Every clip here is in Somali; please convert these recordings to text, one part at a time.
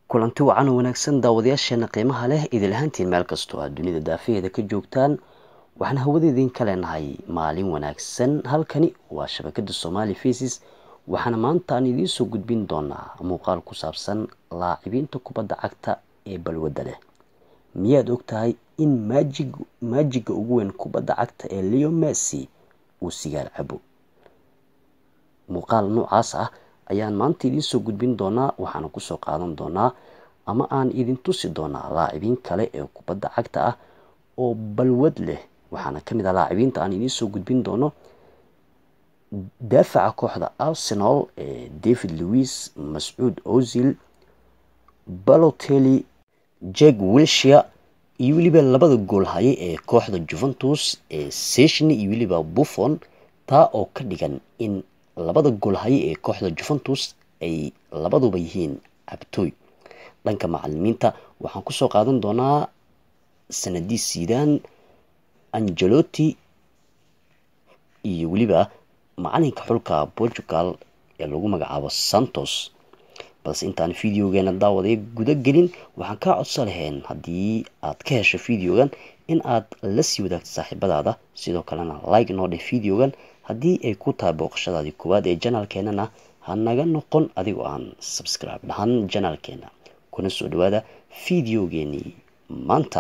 kulanti wacan oo wanaagsan daawadayaasheena qiimaha leh idil ahaantiin meel kastoo aad dunida daafaheeda ka joogtaan waxaan hawada idinka leenahay maalin wanaagsan halkani waa shabakada somali faces waxaana maanta aan idiin soo gudbin doonaa muuqaal ku saabsan laacibiinta kubadda cagta ee balwadda leh miyaad og tahay in maajig maajiga ugu weyn kubadda cagta ee leo messi uu sigaar cabo muuqaal noocaas ah ayaan maanta idiin soo gudbin doonaa waxaana kusoo qaadan doonaa ama aan idin tusi doonaa laacibiin kale ee kubadda cagta ah oo balwad leh waxaana ka mid ah laacibiinta aan idiin soo gudbin doono daafaca kooxda arsenal ee david louis mascuud ozil balotelli jeg wilshire iyo weliba labada gool haye ee kooxda juventus ee seshni iyo weliba buffon taa oo ka dhigan in labada gool haye ee kooxda juventus ay labaduba yihiin cabtooy dhanka macalimiinta waxaan kusoo qaadan doonaa sanadii siidaan angelotti iyo weliba macalinka xulka portugal ee lagu magacaabo santos balse intaan videogeena daawaday guda gelin waxaan kaa codso lahayn haddii aad ka hesho videogan in aad la sii wadaagto saaxiibadaada sidoo kalena like noo dheh videogan haddii ay ku tahay booqashadaadii koowaad ee janaalkeenana ha naga noqon adigoo aan subscribe dhahan janaalkeena kuna soo dhawaada videogeenii maanta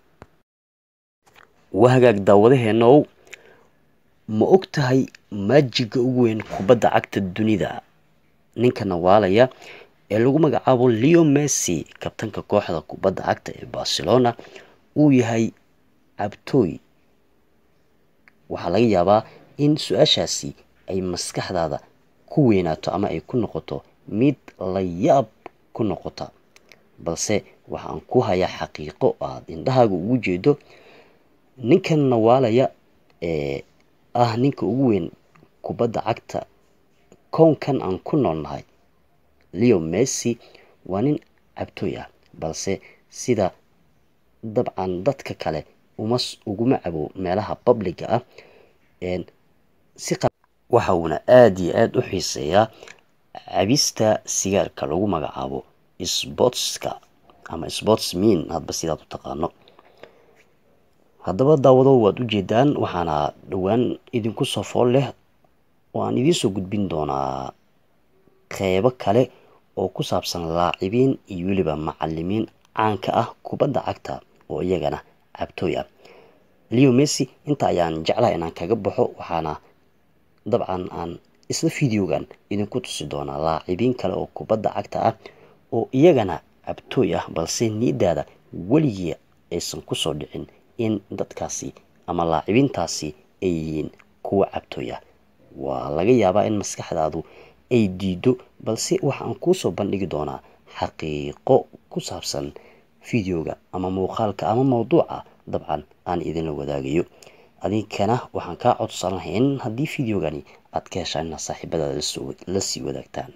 waa hagaag daawadaheenow ma og tahay maajiga ugu weyn kubadda cagta dunida ninka nawaalaya ee lagu magacaabo leo messi kabtanka kooxda kubadda cagta ee barcelona uu yahay cabtooy waxaa laga yaabaa in su-aashaasi ay maskaxdaada ku weynaato ama ay ku noqoto mid la yaab ku noqota balse waxaan ku hayaa xaqiiqo aada indhahaaga ugu jeedo ninkan nawaalaya ee ah ninka ugu weyn kubadda cagta kownkan aan ku noolnahay leo messi waa nin cabtooy ah balse sida dabcan dadka kale uma uguma cabo meelaha publiga ah si waxa uuna aada iyo aada u xiiseeyaa cabista sigaarka lagu magacaabo sportska ama sportsmin hadba sidaad u taqaano haddaba daawado waad ujeedaan waxaana dhowaan idinku soo fool leh oo aan idiinsoo gudbin doonaa qeybo kale oo ku saabsan laacibiin iyo weliba macalimiin caanka ah kubadda cagta oo iyagana cabtooy ah leo messi inta ayaan jeclaha inaan kaga baxo waxaana dabcan aan isla videogan idinku tusi doonaa laacibiin kale oo kubadda cagta ah oo iyagana cabtooy ah balse niidaada weligii aysan kusoo dhicin in dadkaasi ama laacibiintaasi ay yihiin kuwa cabtooy ah waa laga yaabaa in maskaxdaadu ay diido balse waxaan kuusoo bandhigi doonaa xaqiiqo ku saabsan videoga ama muuqaalka ama mawduuca dabcan aan idinla wadaagayo adinkana waxaan kaa codsan lahayn haddii videogani aad ka heshaan inaad saaxiibadaada la sii wadaagtaan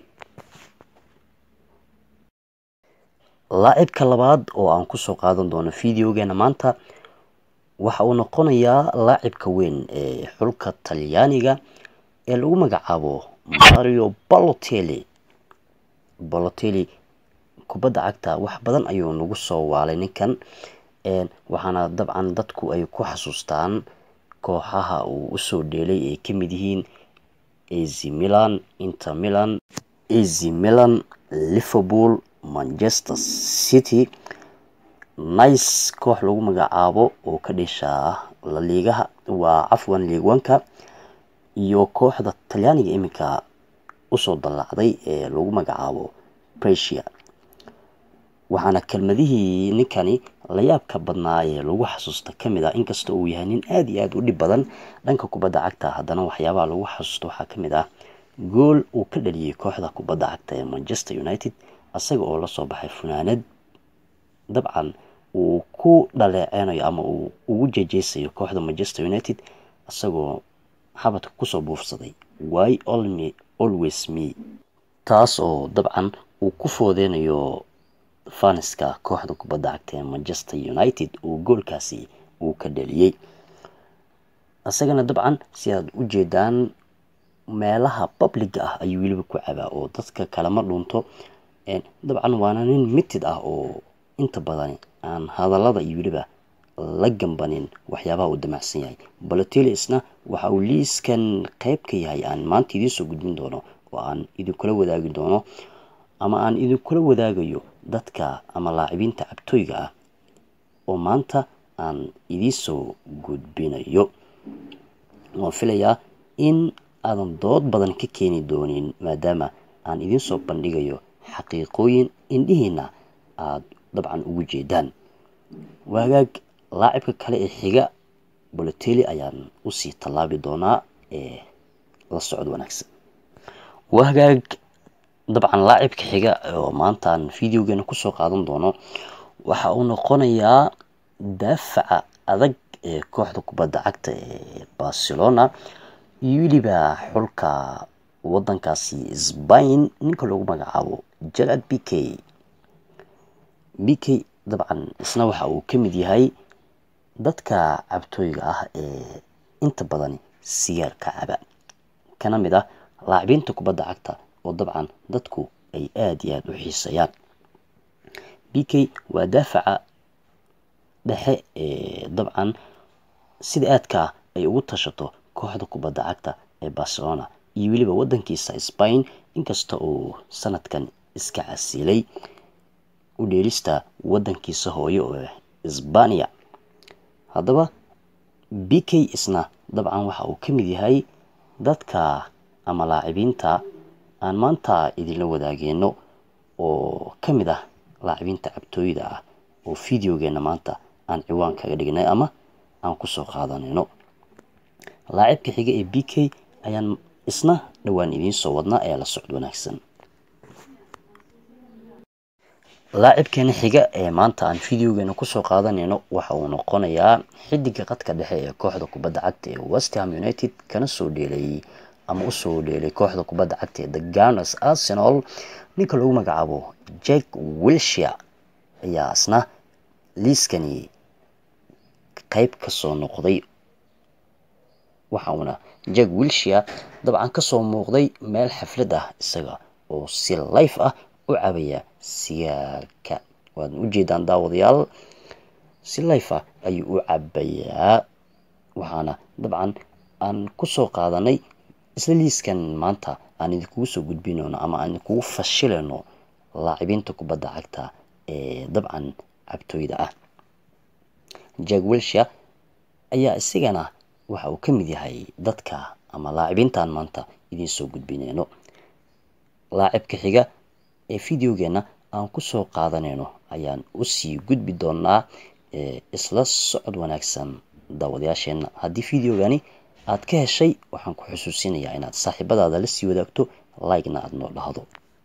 laacibka labaad oo aan kusoo qaadan doono videogeena maanta waxa uu noqonayaa laacibka weyn ee xulka talyaaniga ee lagu magacaabo mario balotelli balotelli kubadda cagta wax badan ayuu nagu soo waalay ninkan waxaana dabcan dadku ay ku xasuustaan kooxaha uu usoo dheelay ay ka mid yihiin az milan inter milan az milan liverpool manchester city nice koox lagu magacaabo oo ka dheshaa laliigaha waa cafwan liigwanka iyo kooxda talyaaniga iminka usoo dallacday ee lagu magacaabo bresia waxaana kelmadihii ninkani layaabka badnaa ee lagu xasuusta kamid ah inkasta uu yahay nin aada iyo aada u dhib badan dhanka kubadda cagta haddana waxyaabaha lagu xasuusto waxaa kamid ah gool uu ka dhaliyey kooxda kubadda cagta ee manchester united isaga oo lasoo baxay funaanad dabcan uu ku dhaleeceynayo ama uu ugu jejeysayo kooxda manchester united isagoo xabadka kusoo buufsaday wy olme always me taas oo dabcan uu ku foodeynayo faniska kooxda kubadda cagta ee manchester united uu goolkaasi uu ka dhaliyey isagana dabcan si aad u jeedaan meelaha publiga ah ayuu weliba ku cabaa oo dadka kalema dhunto dabcan waana nin mitid ah oo inta badan aan hadallada iyo weliba la gambanin waxyaabaha uu damacsan yahay balotelli isna waxa uu liiskan qeyb ka yahay aan maanta idiin soo gudbin doono oo aan idinkula wadaagi doono ama aan idinkula wadaagayo dadka ama laacibiinta cabtooyga ah oo maanta aan idiinsoo gudbinayo waan filayaa in aadan dood badan ka keeni doonin maadaama aan idiin soo bandhigayo xaqiiqooyin indhihiina aada dabcan ugu jeedaan waagaag laacibka kale ee xiga bolotelli ayaan usii tallaabi doonaa ee la socod wanaagsan waagaag dabcan laacibka xiga oo maantaan videogeena kusoo qaadan doono waxa uu noqonayaa daafaca adag ee kooxda kubadda cagta ee barcelona iyo weliba xulka wadankaasi sbain ninka loogu magacaabo jarad b k b k dabcan isna waxa uu ka mid yahay dadka cabtooyga ah ee inta badan sigaarka caba kana mid ah laacibiinta kubadda cagta oo dabcan dadku ay aada iyo aada u xiisayaan b k waa daafaca dhexe ee dabcan sida aadkaa ay ugu tashato kooxda kubadda cagta ee barcelona iyo weliba wadankiisa sbain inkasta uu sanadkan iska casilay u dheelista wadankiisa hooyo oo sbaniya haddaba b k isna dabcan waxa uu ka mid yahay dadka ama laacibiinta aan maanta idinla wadaageeno oo ka mid ah laacibiinta cabtooyda ah oo videogeena maanta aan ciwaan kaga dhignay ama aan kusoo qaadanayno laacibka xiga ee b k ayaan isna dhowaan idiin soo wadnaa ee la socod wanaagsan laacibkeena xiga ee maanta aan videogeena kusoo qaadanayno waxa uu noqonayaa xidiga qadka dhexe ee kooxda kubadda cagta ee westham united kana soo dheelay ama usoo dheelay kooxda kubadda cagta ee the garners arsenal ninka lagu magacaabo jack wilshire ayaa isna liiskani qeyb kasoo noqday waxa uuna jack wilshire dabcan kasoo muuqday meel xaflad ah isaga oo si life ah u cabaya sigaarka waad ujeedaan daawadayaal si life ah ayuu u cabayaa waxaana dabcan aan kusoo qaadanay isla liiskan maanta aan idinkugu soo gudbinayno ama aan idinkugu fashilayno laacibiinta kubadda cagta ee dabcan cabtooyda ah jack wilshire ayaa isigana waxa uu ka mid yahay dadka ama laacibiintan maanta idiin soo gudbinayno laacibka xiga ee videogeena aan kusoo qaadanayno ayaan usii gudbi doonaa isla socod wanaagsan daawadayaasheena haddii videogani aad ka heshay waxaan ku xusuusinayaa inaad saaxiibadaada la sii wadaagto like-na aada noo dhahdo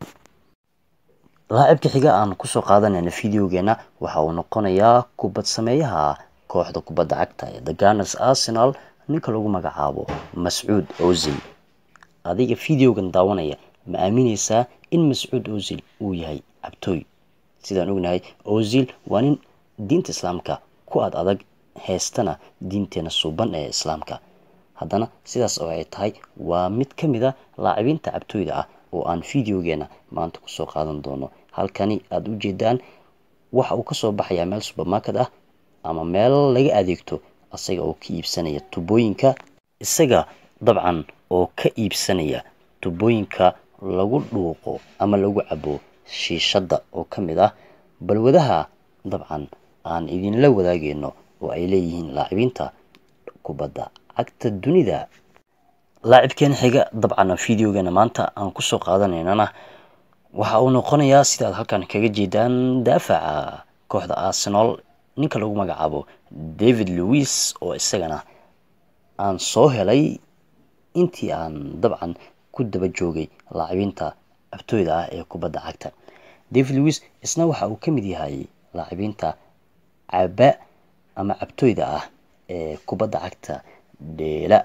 laacibka xiga aan kusoo qaadanayna videogeena waxa uu noqonayaa kubad sameeyaha kooxda kubadda cagta ee the garners arsenal ninka lagu magacaabo mascuud ozil adiga videogan daawanaya ma aamineysaa in mascuud ozil uu yahay cabtooy sidaan ognahay ozil waa nin diinta islaamka ku ad adag heestana diinteena suuban ee islaamka haddana sidaas oo ay tahay waa mid ka mid a laacibiinta cabtooyda ah oo aan videogeena maanta kusoo qaadan doono halkani aada u jeedaan waxa uu kasoo baxayaa meel supermarket ah ama meel laga adeegto isaga oo ka iibsanaya tubooyinka isaga dabcan oo ka iibsanaya tubooyinka lagu dhuuqo ama lagu cabo shiishadda oo ka mid ah balwadaha dabcan aan idinla wadaageyno oo ay leeyihiin laacibiinta kubadda cagta dunida laacibkeena xiga dabcan videogeena maanta aan kusoo qaadanaynana waxa uu noqonayaa sidaad halkan kaga jeedaan daafaca kooxda arsenal ninka lagu magacaabo david louis oo isagana aan soo helay intii aan dabcan ku daba joogay laacibiinta cabtooyda ah ee kubadda cagta david louis isna waxa uu ka mid yahay laacibiinta caba ama cabtooyda ah ee kubadda cagta dheela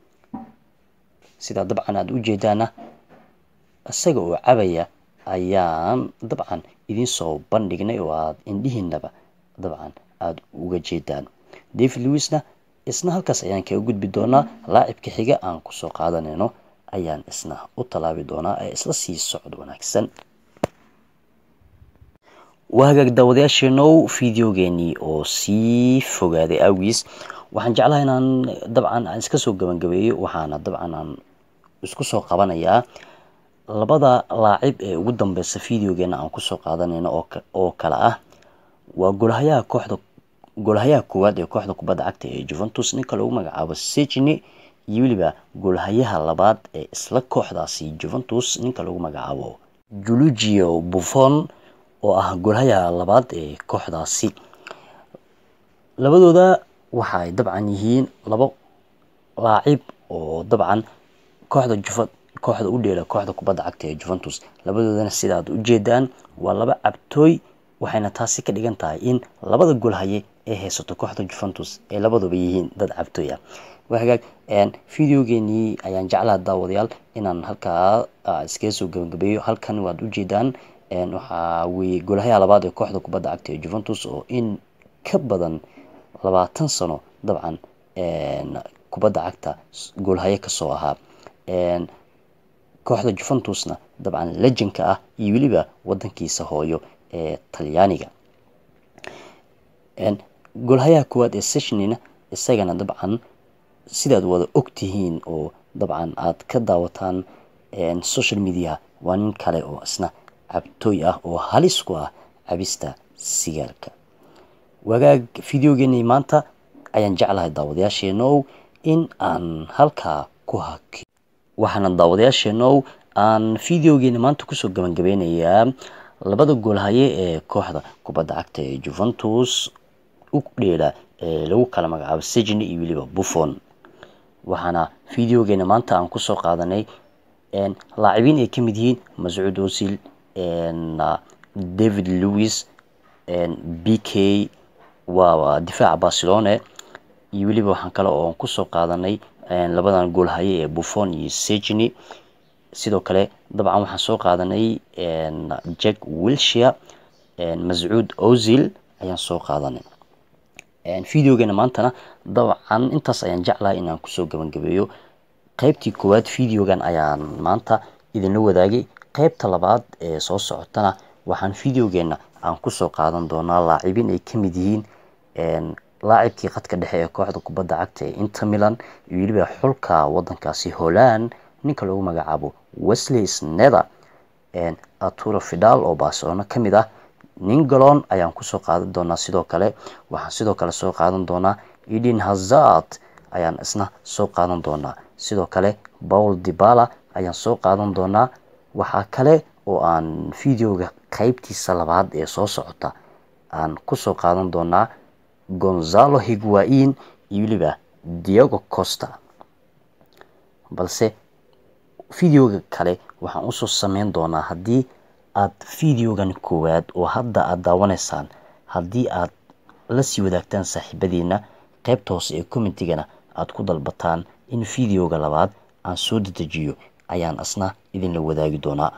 sidaa dabcan aada u jeedaana isaga oo cabaya ayaan dabcan idiin soo bandhignay oo aada indhihiinaba dabcan aada uga jeedaan david louisna isna halkaas ayaan kaga gudbi doonaa laacibka xiga aan kusoo qaadanayno ayaan isna u tallaabi doonaa ee isla sii socod wanaagsan waa hagaag daawadayaasheenow videogeenii oo sii fogaaday awgiis waxaan jeclahay inaan dabcan aan iska soo gabagabeeyo waxaana dabcan aan isku soo qabanayaa labada laacib ee ugu dambeysa videogeena aan kusoo qaadanayno oo kale ah waa golhayaha kooxda golhayaha koowaad ee kooxda kubadda cagta ee juventus ninka lagu magacaabo sejni iyo weliba golhayaha labaad ee isla kooxdaasi juventus ninka lagu magacaabo julugio buffon oo ah golhayaha labaad ee kooxdaasi labadooda waxa ay dabcan yihiin labo laacib oo dabcan kooxda juva kooxda u dheela kooxda kubadda cagta ee juventus labadoodana sida aad ujeedaan waa laba cabtooy waxayna taasi ka dhigan tahay in labada golhaye ee haysato kooxda juventus ay labaduba yihiin dad cabtooy ah waa hagaag videogeenii ayaan jeclaha daawadayaal inaan halkaa iskaga soo gabagabeeyo halkan waad ujeedaan waxaa weye golhayaha labaad ee kooxda kubadda cagta ee juventus oo in ka badan labaatan sano dabcan kubadda cagta goolhaye kasoo ahaa kooxda juventusna dabcan lejanka ah iyo weliba wadankiisa hooyo ee talyaaniga goolhayaha koowaad ee seshnina isagana dabcan sidaad wada ogtihiin oo dabcan aad ka daawataan social media waa nin kale oo isna cabtooy ah oo halis ku ah cabista sigaarka wagaag videogeenii maanta ayaan jeclahay daawadayaasheenow in aan halkaa ku haki waxaana daawadayaasheenow aan videogeeni maanta kusoo gabangabeynayaa labada goolhaye ee kooxda kubadda cagta ee juventus u dheela ee lagu kala magacaabo sejni iyo weliba buffon waxaana videogeena maanta aan kusoo qaadanay laacibiin ay kamid yihiin mascuud osil david lewis b k waa difaaca barcelone iyo weliba waxaan kale oo kusoo qaadanay labadan goolhaye ee buffon iyo sejni sidoo kale dabcan waxaan soo qaadanay jack wilshire mascuud ozil ayaan soo qaadanay videogeena maantana dabcan intaas ayaan jeclahay inaan kusoo gabagabeeyo qeybtii koowaad videogan ayaan maanta idinla wadaagay qeybta labaad ee soo socotana waxaan videogeena aan kusoo qaadan doonaa laacibiin ay kamid yihiin laacibkii khadka dhexe ee kooxda kubadda cagta ee inter milan iyo weliba xulka wadankaasi holland ninka lagu magacaabo wesley snether arturo fidal oo barcelona kamid ah ningalon ayaan kusoo qaadan doonaa sidoo kale waxaan sidoo kale soo qaadan doonaa eden hazard ayaan isna soo qaadan doonaa sidoo kale paul dibala ayaan soo qaadan doonaa waxaa kale oo aan videoga qeybtiisa labaad ee soo socota aan kusoo qaadan doonaa gonzalo higuain iyo weliba diego costa balse videoga kale waxaan usoo sameyn doonaa haddii aad videogan koowaad oo hadda aada daawanaysaan haddii aad la sii wadaagtaan saaxiibadiina qeybta hoose ee commentigana aada ku dalbataan in videoga labaad aan soo dedejiyo ayaan asna idinla wadaagi doonaa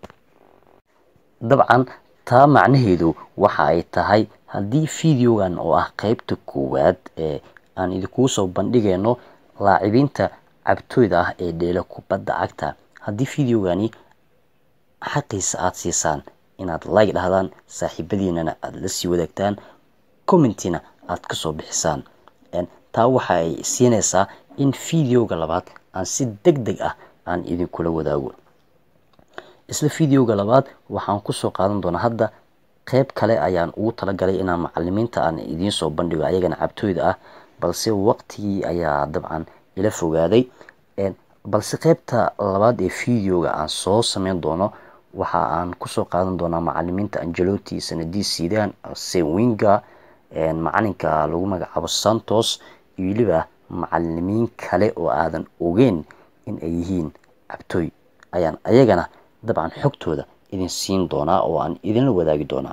dabcan taa macnaheedu waxa ay tahay haddii videogan oo ah qeybta koowaad ee aan idinkuu soo bandhigayno laacibiinta cabtooyda ah ee dheela kubadda cagta haddii videogani xaqiisa aada siisaan inaad like dhahdaan saaxiibadiinana aada la sii wadaagtaan commentina aad kasoo bixisaan taa waxa ay siinaysaa in videoga labaad aan si deg deg ah aan idinkula wadaago isla videoga labaad waxaan kusoo qaadan doonaa hadda qeyb kale ayaan ugu talagalay inaan macalimiinta aan idiin soo bandhigo ayagana cabtooyda ah balse waqtigii ayaa dabcan ila fogaaday balse qeybta labaad ee videoga aan soo sameyn doono waxa aan kusoo qaadan doonaa macalimiinta angeloti sanadii sidan sewinga macalinka lagu magacaabo santos iyo weliba macalimiin kale oo aadan ogeyn in ay yihiin cabtooy ayaan ayagana dabcan xogtooda idin siin doonaa oo aan idinla wadaagi doonaa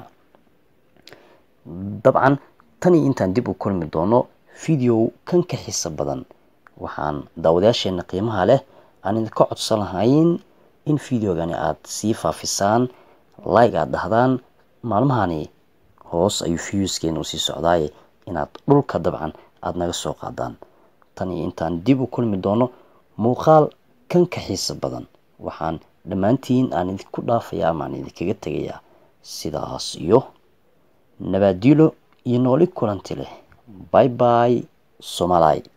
dabcan tanii intaan dib u kulmi doono video kan ka xiisa badan waxaan daawadayaasheena qiimaha leh aan idinka codsan lahayn in videogani aada sii faafisaan like aada dhahdaan maalmahani hoos ayuu viewskeena usii socdaaye inaad dhulka dabcan aada naga soo qaadaan tan iyo intaan dib u kulmi doono muuqaal kan ka xiisa badan waxaan dhammaantiin aan idinku dhaafayaa ama aan idinkaga tegayaa sidaas iyo nabaadilo iyo nooli kulanti leh bay bay somalay